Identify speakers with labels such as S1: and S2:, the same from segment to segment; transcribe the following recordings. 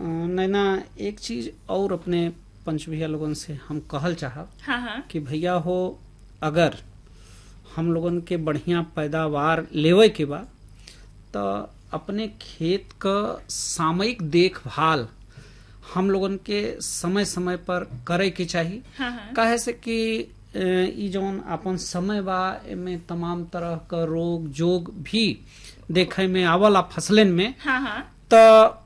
S1: नैना एक चीज और अपने पंच भैया लोगन से हम कहल चाहब
S2: हाँ हाँ
S1: कि भैया हो अगर हम लोगन के बढ़िया पैदावार लेवे के बा तो अपने खेत क सामयिक देखभाल हम लोगन के समय समय पर करे के चाही
S2: हाँ हाँ
S1: काहे से कि अ, ई जौन अपन समय बा एमे तमाम तरह क रोग जोग भी देखे में आवला फसलन में
S2: हाँ हाँ
S1: तो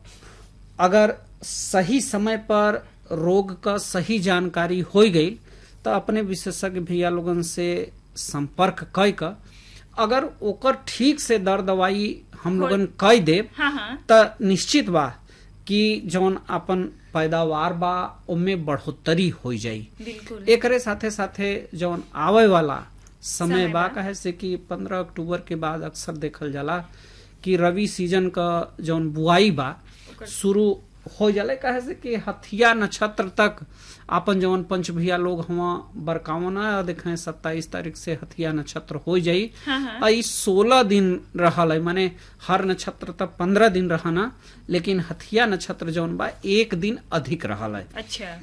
S1: अगर सही समय पर रोग का सही जानकारी हो गई तो अपने विशेषज्ञ भैया लोगन से संपर्क कई का अगर ओकर ठीक से दर दवाई हम लोगन कई देब
S2: हाँ हाँ
S1: त निश्चित बा कि जौन अपन पैदावार बा ओमे बढ़ोतरी हो जाई
S2: बिल्कुल
S1: एकरे साथे साथे जौन आवे वाला समय
S2: समय
S1: बा
S2: बा।
S1: कहे से कि पंद्रह अक्टूबर के बाद अक्सर देखल जाला कि रवि सीजन का जौन बुआई बा शुरू हो जाला कहे से कि हथिया नक्षत्र तक आपन जौन पंच भैया लोग हुआ बरकावना देखे सत्ताईस तारीख से हथिया नक्षत्र हो जाई
S2: हाँ हाँ
S1: आ ई सोलह दिन रहल है माने हर नक्षत्र तक पंद्रह दिन रहना लेकिन हथिया नक्षत्र जौन बा एक दिन अधिक रहल है
S2: अच्छा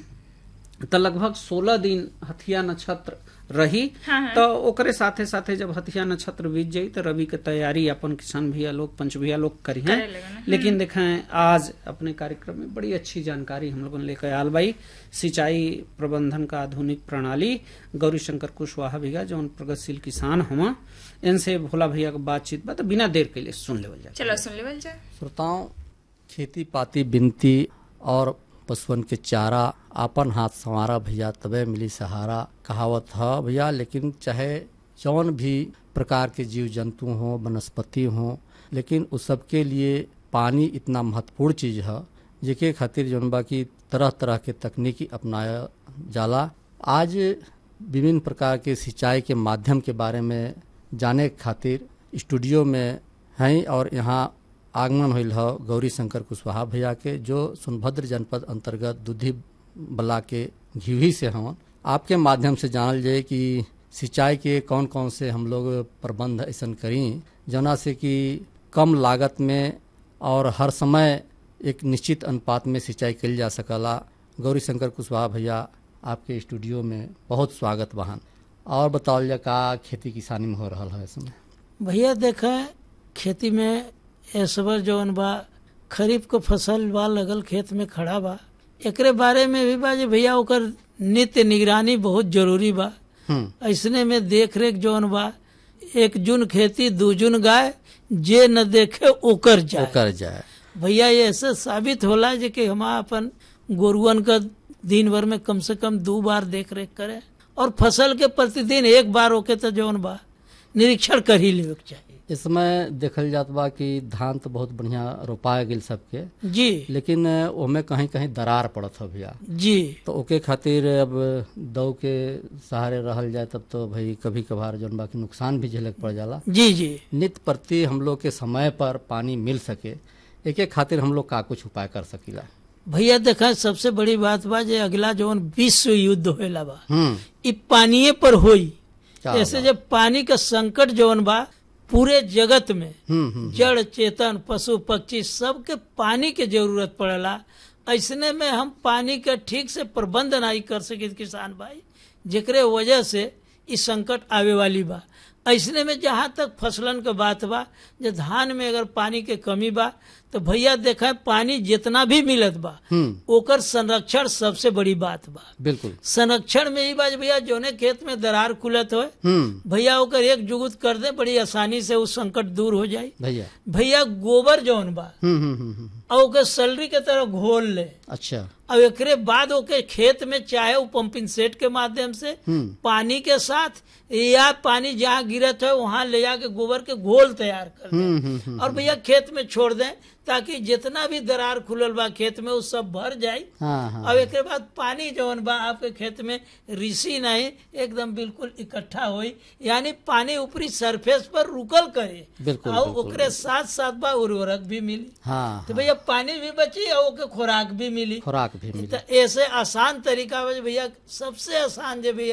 S1: तो लगभग सोलह दिन हथिया नक्षत्र रही
S2: हाँ, हाँ।
S1: तो ओकरे साथे साथे जब हथिया नक्षत्र बीत जाई तो रवि के तैयारी अपन किसान भैया लोग पंच भैया लोग करी हैं
S2: करे लगन,
S1: लेकिन देखें आज अपने कार्यक्रम में बड़ी अच्छी जानकारी हम लोगों ने लेकर आयल बाई सिंचाई प्रबंधन का आधुनिक प्रणाली गौरी शंकर कुशवाहा भैया जो प्रगतिशील किसान हुआ इनसे भोला भैया का बातचीत बा तो बिना देर के लिए सुन लेवल जाए
S2: चलो सुन लेवल जाए
S3: श्रोताओं खेती पाती बिनती और पशुअन के चारा आपन हाथ संवारा भैया तबे मिली सहारा कहावत है भैया लेकिन चाहे जौन भी प्रकार के जीव जंतु हों वनस्पति हों लेकिन उस सब के लिए पानी इतना महत्वपूर्ण चीज है जेके खातिर जौन बा की तरह तरह के तकनीकी अपनाया जाला आज विभिन्न प्रकार के सिंचाई के माध्यम के बारे में जाने के खातिर स्टूडियो में हैं और यहाँ आगमन होल है गौरी शंकर कुशवाहा भैया के जो सोनभद्र जनपद अंतर्गत दुधी बला के घिवही से हवन आपके माध्यम से जानल जाए कि सिंचाई के कौन कौन से हम लोग प्रबंध ऐसा करी जना से कि कम लागत में और हर समय एक निश्चित अनुपात में सिंचाई कल जा सकला गौरी शंकर कुशवाहा भैया आपके स्टूडियो में बहुत स्वागत बहन और बताओ जा का खेती किसानी में हो रहा है इस समय
S4: भैया देखा खेती में इस बार जौन बा खरीफ को फसल बा लगल खेत में खड़ा बा एकरे बारे में भी बा जे भैया ओकर नित्य निगरानी बहुत जरूरी बा
S3: हम्म
S4: ऐसने में देख रेख जौन बा एक जुन खेती दू जुन गाय जे न देखे ओकर
S3: वो
S4: जाए
S3: कर जाए
S4: भैया ये ऐसे साबित होला जे कि हम अपन गोरुअन का दिन भर में कम से कम दो बार देख रेख करे और फसल के प्रतिदिन एक बार होके तो जौन बा निरीक्षण कर ही लेवे के चाहिए
S3: इस समय देखल जात बा कि धान तो बहुत बढ़िया रोपाए गेल सबके
S4: जी
S3: लेकिन ओमे कहीं कहीं दरार पड़त है भैया
S4: जी
S3: तो ओके खातिर अब दऊ के सहारे रहल जाए तब तो भाई कभी कभार जौन बाकी नुकसान भी झेलक पड़ जाला
S4: जी जी
S3: नित्य प्रति हम लोग के समय पर पानी मिल सके एके खातिर हम लोग का कुछ उपाय कर सकीला
S4: भैया देखा सबसे बड़ी बात बा जे अगला जौन विश्व युद्ध होएला बा
S3: हम्म
S4: इ पानिये पर होई
S3: क्या
S4: ऐसे
S3: होगा?
S4: जब पानी का संकट जौन बा पूरे जगत में
S3: हम्म हम्म
S4: जड़ चेतन पशु पक्षी सबके पानी के जरूरत पड़ेला ऐसने में हम पानी के ठीक से प्रबंध नहीं कर सके किसान भाई जेकरे वजह से इस संकट आवे वाली बा ऐसने में जहाँ तक फसलन के बात बा जे धान में अगर पानी के कमी बा तो भैया देखा पानी जितना भी मिलत बा
S3: हम्म
S4: ओकर संरक्षण सबसे बड़ी बात बा
S3: बिल्कुल
S4: संरक्षण में ही बात भैया जोने खेत में दरार खुलत हो
S3: हम्म
S4: भैया ओकर एक जुगुत कर दे बड़ी आसानी से उस संकट दूर हो जाए
S3: भैया
S4: भैया गोबर जौन बा
S3: हम्म हम्म हम्म हम्म,
S4: और ओके सलरी के तरह घोल ले
S3: अच्छा
S4: अब एकरे बाद ओके खेत में चाहे वो पंपिंग सेट के माध्यम से
S3: हम्म
S4: पानी के साथ या पानी जहाँ गिरत है वहां ले जाके गोबर के घोल तैयार कर
S3: हम्म
S4: दें
S3: हम्म हम्म,
S4: और भैया खेत में छोड़ दें ताकि जितना भी दरार खुलल बा खेत में वो सब भर जाए
S3: हाँ हाँ
S4: अब एक बाद पानी जौन बा आपके खेत में ऋषि नहीं एकदम बिल्कुल इकट्ठा होई यानी पानी ऊपरी सरफेस पर रुकल करे
S3: बिल्कुल,
S4: और
S3: बिल्कुल,
S4: ओकरे साथ साथ बा उर्वरक भी मिली
S3: हाँ
S4: तो भैया पानी भी बची और ओके खुराक भी मिली
S3: खुराक भी मिली
S4: तो ऐसे आसान तरीका बा जे भैया सबसे आसान जे भैया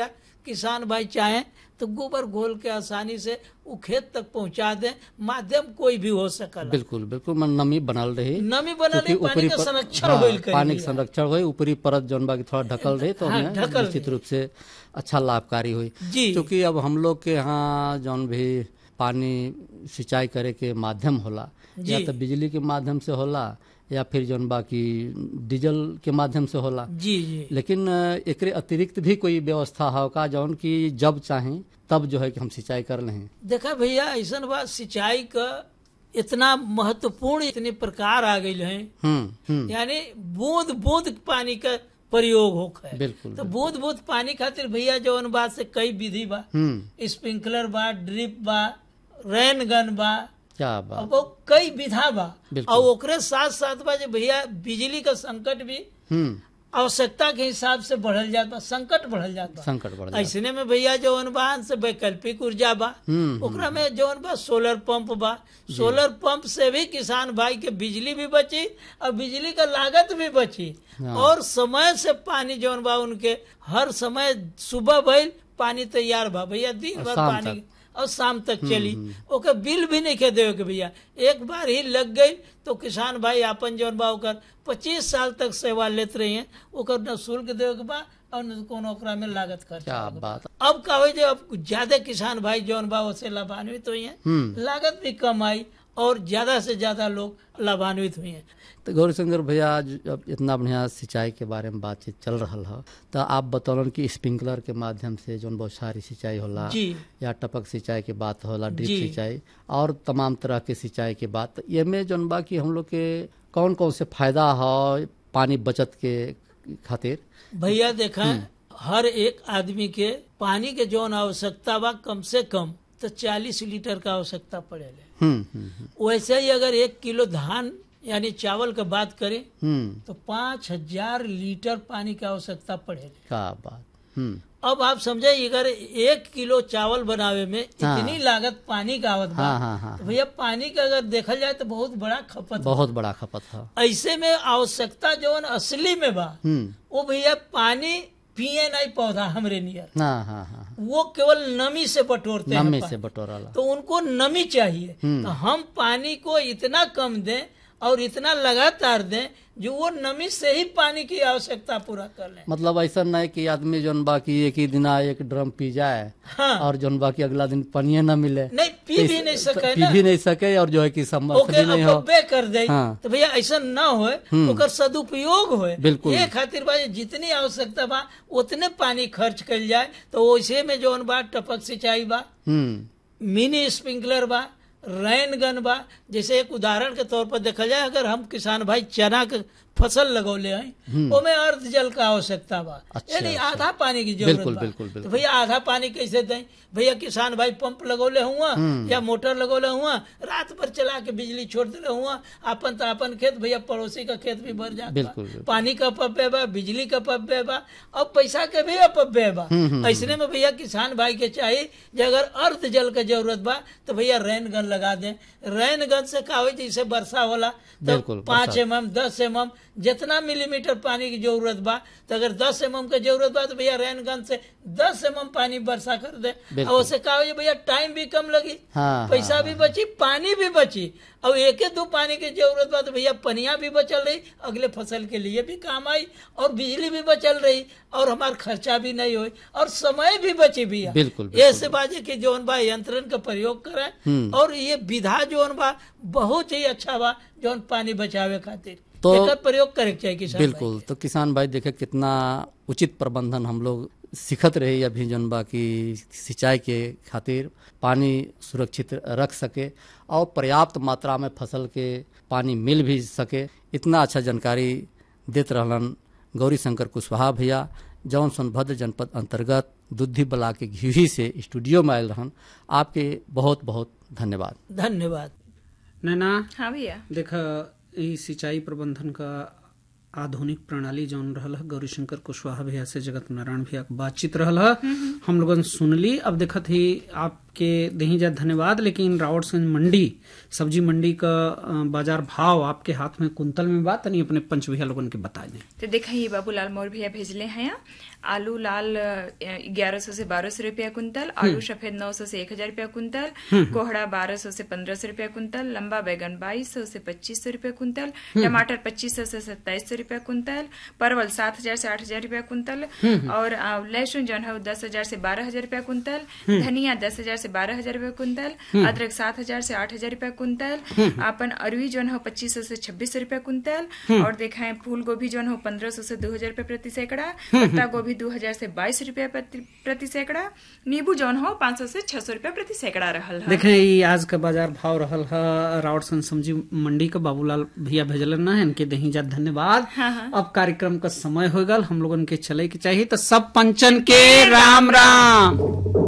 S4: किसान भाई चाहें तो गोबर घोल के आसानी से वो खेत तक पहुंचा दें माध्यम कोई भी हो सकल
S3: बिल्कुल बिल्कुल मन नमी बनल रही
S4: नमी बनल
S3: क्योंकि
S4: ही पानी
S3: ऊपरी
S4: का
S3: पर-
S4: संरक्षण
S3: हाँ,
S4: होइल करी
S3: पानी के
S4: बिया।
S3: संरक्षण हुई ऊपरी परत जौन बा की थोड़ा ढकल रही तो
S4: हाँ,
S3: हमें
S4: ढकल
S3: निश्चित रूप से अच्छा लाभकारी हुई
S4: जी
S3: क्योंकि अब हम लोग के यहाँ जौन भी पानी सिंचाई करे के माध्यम होला
S4: जी।
S3: या तो बिजली के माध्यम से होला या फिर जौन बाकी डीजल के माध्यम से होला
S4: जी जी
S3: लेकिन अ, एकरे अतिरिक्त भी कोई व्यवस्था है का जौन की जब चाहें तब जो है कि हम सिंचाई कर लें
S4: देखा भैया ऐसा बात सिंचाई का इतना महत्वपूर्ण इतने प्रकार आ गई हैं
S3: हम्म हम्म
S4: यानी बूंद बूंद पानी का प्रयोग होता है
S3: बिल्कुल
S4: तो बूंद बूंद पानी खातिर भैया जौन बात से कई विधि बा
S3: हम्म
S4: स्प्रिंकलर बा ड्रिप बा रेन गन बा
S3: क्या बात
S4: अब वो कई विधा बा
S3: बिल्कुल।
S4: और ओकरे साथ साथ बा जे भैया बिजली का संकट भी
S3: हम्म
S4: आवश्यकता के हिसाब से बढ़ल जात बा संकट बढ़ल जात बा
S3: संकट बढ़ जाता
S4: ऐसने में भैया जौन बा से वैकल्पिक ऊर्जा बा
S3: हम्म,
S4: ओकरा में जौन बा सोलर पंप बा सोलर पंप से भी किसान भाई के बिजली भी बची और बिजली का लागत भी बची
S3: हाँ।
S4: और समय से पानी जौन बा उनके हर समय सुबह भइल पानी तैयार बा भैया दिन
S3: और
S4: भर
S3: शाम
S4: पानी
S3: तक।
S4: और शाम तक चली ओकर बिल भी नहीं के देवे के भैया एक बार ही लग गई तो किसान भाई आपन जौन बा ओकर पच्चीस साल तक सेवा लेत रही हैं ओकर न शुल्क देवे के बा और न कोनो ओकरा में लागत खर्च
S3: क्या बात
S4: अब का हो जे अब ज्यादा किसान भाई जौन बा उससे लाभान्वित हुई हैं
S3: हम्म
S4: लागत भी कम आई और ज्यादा से ज्यादा लोग लाभान्वित हुए हैं
S3: तो गौरी शंकर भैया आज जब इतना बढ़िया सिंचाई के बारे में बातचीत चल रहा है तो आप बतौलन कि स्प्रिंकलर के माध्यम से जौन बहुत सारी सिंचाई होला
S4: जी
S3: या टपक सिंचाई के बात होला ड्रिप
S4: जी।
S3: सिंचाई और तमाम तरह के सिंचाई के बात ये में जौन बा कि हम लोग के कौन कौन से फायदा है पानी बचत के खातिर
S4: भैया देखा हर एक आदमी के पानी के जौन आवश्यकता बा कम से कम तो चालीस लीटर का आवश्यकता पड़ेले
S3: हम्म हम्म हम्म,
S4: वैसे ही अगर एक किलो धान यानी चावल का बात करें
S3: हम्म
S4: तो पाँच हजार लीटर पानी की आवश्यकता पड़ेगी
S3: क्या बात हम्म
S4: अब आप समझे अगर एक किलो चावल बनावे में
S3: हाँ।
S4: इतनी लागत पानी का आवत बा
S3: हाँ हाँ हाँ
S4: तो भैया पानी का अगर देखल जाए तो बहुत बड़ा खपत बा।
S3: बहुत बड़ा खपत है
S4: ऐसे में आवश्यकता जौन असली में बा
S3: हम्म
S4: वो भैया पानी पिए नहीं पौधा हमरे नियर
S3: हाँ हाँ हाँ
S4: वो केवल नमी से बटोरते हैं
S3: नमी
S4: पानी।
S3: से बटोराला
S4: तो उनको नमी चाहिए तो हम पानी को इतना कम दें और इतना लगातार दें जो वो नमी से ही पानी की आवश्यकता पूरा कर लें
S3: मतलब ऐसा नहीं कि आदमी जौन बाकी एक ही दिन एक ड्रम पी जाए
S4: हाँ
S3: और जौन बाकी अगला दिन पानिये न मिले
S4: नहीं पी भी नहीं सके
S3: पी
S4: ना
S3: भी नहीं सके और जो है कि समर्थ
S4: ओके
S3: भी नहीं हो
S4: अपव्यय कर दे
S3: हाँ।
S4: तो भैया ऐसा न होए ओकर सदुपयोग होए
S3: बिल्कुल।
S4: ये खातिर बा जितनी आवश्यकता बा उतने पानी खर्च कल जाए तो वैसे में जौन बा टपक सिंचाई बा
S3: हम्म
S4: मिनी स्प्रिंकलर बा रैन गन बा जैसे एक उदाहरण के तौर पर देखा जाए अगर हम किसान भाई चना के फसल लगौले हैं ओमे अर्ध जल का आवश्यकता बा
S3: अच्छा,
S4: यानी
S3: अच्छा।
S4: आधा पानी की जरूरत
S3: बिल्कुल,
S4: बा
S3: बिल्कुल,
S4: तो
S3: बिल्कुल।
S4: भैया आधा पानी कैसे दें भैया किसान भाई पंप लगौले हुआ या मोटर लगौले हुआ रात भर चला के बिजली छोड़ दिले हुआ अपन तो अपन खेत भैया पड़ोसी का खेत भी भर जाता
S3: बिल्कुल, बिल्कुल।
S4: पानी का अपव्यय बा बिजली का अपव्यय बा और पैसा के भी अपव्यय बा ऐसने में भैया किसान भाई के चाहिए जे अगर अर्ध जल के जरूरत बा तो भैया रैन गन लगा दें रैन गन से का हो जैसे वर्षा होला तो
S3: बिल्कुल,
S4: पाँच
S3: बरसात।
S4: एम एम दस एम एम जितना मिलीमीटर पानी की जरूरत बा तो अगर दस एम एम के जरूरत बा तो भैया रैन गन से दस एम एम पानी वर्षा कर दे
S3: बिल्कुल।
S4: और उससे का हो जे भैया टाइम भी कम लगी
S3: हाँ,
S4: पैसा
S3: हाँ,
S4: भी बची पानी भी बची और एक दो पानी की जरूरत बा तो भैया पनिया भी बचल रही अगले फसल के लिए भी काम आई और बिजली भी बचल रही और हमार खर्चा भी नहीं हुई और समय भी बची भैया
S3: बिल्कुल, बिल्कुल।
S4: ऐसे बाजे की जौन बा यंत्रण का प्रयोग करें और ये विधा जौन बा बहुत ही अच्छा बा जौन पानी बचावे खातिर
S3: तो-
S4: एकर प्रयोग करे के चाहिए किसान भाई
S3: बिल्कुल तो किसान भाई देखे कितना उचित प्रबंधन हम लोग सीखत रहे अभी जौन बा की सिंचाई के खातिर पानी सुरक्षित रख सके और पर्याप्त मात्रा में फसल के पानी मिल भी सके इतना अच्छा जानकारी देत रहलन गौरी शंकर कुशवाहा भैया जौन सोनभद्र जनपद अंतर्गत दुद्धि बला के घिही से स्टूडियो में आयल रहन आपके बहुत बहुत धन्यवाद
S4: धन्यवाद
S1: नैना
S2: हाँ भैया
S1: देख ई सिंचाई प्रबंधन का आधुनिक प्रणाली जौन रहल है गौरीशंकर कुशवाहा भैया से जगत नारायण भैया के बातचीत रहल है हम लोगन सुनली अब देखत ही आपके दही जा धन्यवाद लेकिन रावटगंज मंडी सब्जी मंडी का अ, बाजार भाव आपके हाथ में कुंतल में बात नहीं अपने पंच भैया लोगन के बता दें
S2: तो देखा ये बाबूलाल मोर भैया भेजले हैं यहाँ आलू लाल ग्यारह सौ से बारह सौ रुपया कुंतल आलू सफेद नौ सौ से एक हजार रुपया कुंतल कोहड़ा बारह सौ से पंद्रह सौ रुपया कुंतल लंबा बैगन बाईस सौ से पच्चीस सौ रुपया कुंतल टमाटर पच्चीस सौ से सत्ताईस सौ रुपया कुंतल परवल सात हजार से आठ हजार रुपया कुंतल और आ, लहसुन जो है दस हजार से बारह हजार रुपया कुंतल धनिया दस हजार से बारह हजार रुपया कुंतल अदरक सात हजार से आठ हजार रुपया कुंतल अपन अरवी जो है पच्चीस सौ से छब्बीस सौ रुपया कुंतल और देखा है फूल गोभी जो है पंद्रह सौ से दो हजार रुपया प्रति सैकड़ा पत्ता गोभी दो हजार से बाईस रुपया प्रति प्रति सैकड़ा नींबू जौन हो पाँच सौ से छह सौ रुपया प्रति सैकड़ा रहल है
S1: देखें ई आज का बाजार भाव रहल है रावटगंज सब्जी मंडी का बाबूलाल भैया भेजलन ना इनके दही जा धन्यवाद अब कार्यक्रम का समय हो गल हम लोगन के चले के चाहिए तो सब पंचन के राम राम